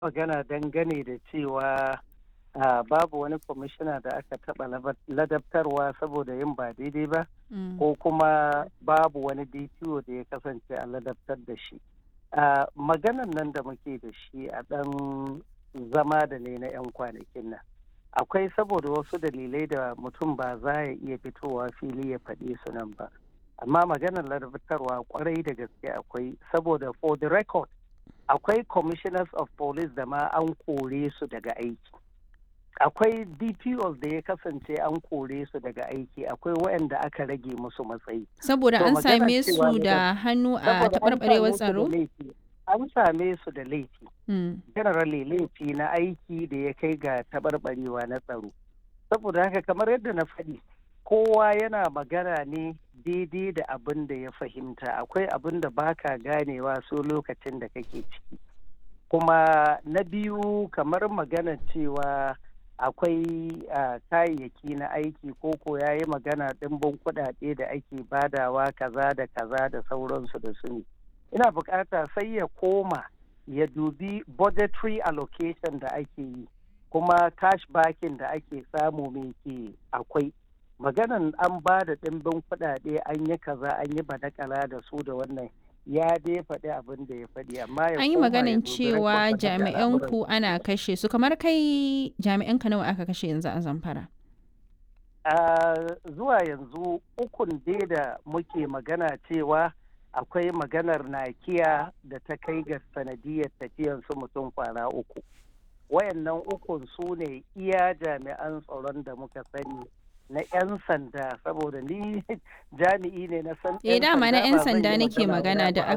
magana dangane da cewa uh, babu wani kwamishina da aka taɓa ladabtarwa saboda yin ba daidai ba Mm. ko kuma babu wani DPO da ya kasance a ladabtar da shi. Uh, maganan nan da muke da shi a ɗan zama da ne na 'yan kwanakin nan. Akwai saboda wasu dalilai da mutum ba za ya iya fitowa fili ya faɗi su nan ba. Amma maganar ladabtarwa kwarai da gaske akwai saboda for the record akwai commissioners of police da ma an kore su daga aiki. akwai dpos da ya kasance an kore su daga aiki akwai waɗanda aka rage musu matsayi Saboda To, an magana same cewa su ne da hannu a Saboda an taɓarɓarewar same su da tsaro? laifi. an same su da laifi Mm. generally laifi na aiki da ya kai ga taɓarɓarewa na tsaro saboda haka kamar yadda na faɗi kowa yana magana ne daidai da abin da ya fahimta akwai abin da baka ganewa so lokacin da kake ciki kuma na biyu kamar magana cewa akwai ah, kayayyaki na aiki ko ko ya yi magana ɗimbin kuɗaɗe da ake badawa kaza da kaza da sauransu da su ne ina bukata sai ya koma ya dubi budgetary allocation da ake yi kuma cash backing da ake samu mai ke akwai maganan an ba da ɗimbin kuɗaɗe an yi kaza an yi badakala da su da wannan ya dai faɗi abin da ya faɗi amma ya An yi koma ya maganin dubi cewa record ɗin da al'amuran jami'anku ana kashe su kamar kai jami'anka nawa aka kashe yanzu a Zamfara? Uh, zuwa yanzu ukun dai da muke magana cewa akwai maganar nakiya da ta kai ga sanadiyar tafiyan su mutum kwana uku wayannan ukun su ne iya jami'an tsaron da muka sani na 'yan sanda saboda ni jami'i ne na san Eh dama na 'yan ba zan sanda yi nake magana magana da ba